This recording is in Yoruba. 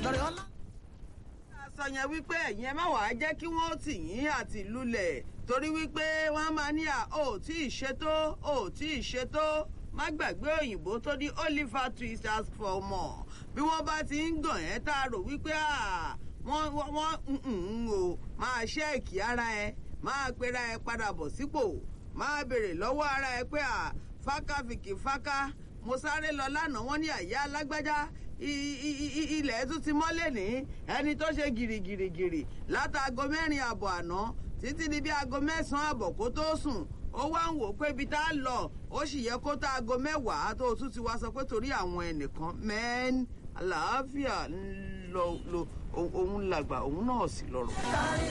lọ́rẹ̀ ọlá. sọ yẹn wípé ẹ̀yin ẹ má wàá jẹ́ kí wọ́n tì yín àti lulẹ̀ torí wípé wọ́n máa ní à ó tí ì ṣètò ó tí ì ṣètò má gbàgbé òyìnbó tó ní oliver twist ask for more bí wọ́n bá ti ń gàn ẹ́ tá a rò wípé à wọ́n wọ́n ń o máa ṣẹ́ẹ̀kì ara ẹ máa pera ẹ padà bọ̀ sípò máa béèrè lọ́wọ́ ara ẹ pé à fákàfìkì fáká mo sáré lọ lánàá wọ́n ní àyà alágbájá ilẹ̀ tún ti mọ́lẹ̀ ní ẹni tó ṣe gìrìgìrìgìrì látàgọ mẹ́rin àbọ̀ àná títí di bí aago mẹ́sàn-án àbọ̀ kó tó sùn ó wá ń wò pé ibi tá a lọ ó sì yẹ kó tá aago mẹ́wàá tó tún ti wá sọ pé torí àwọn ẹnìkan mẹ́ẹ́n àlàáfíà ń lọ òun làgbà òun náà sì lọ́rọ̀.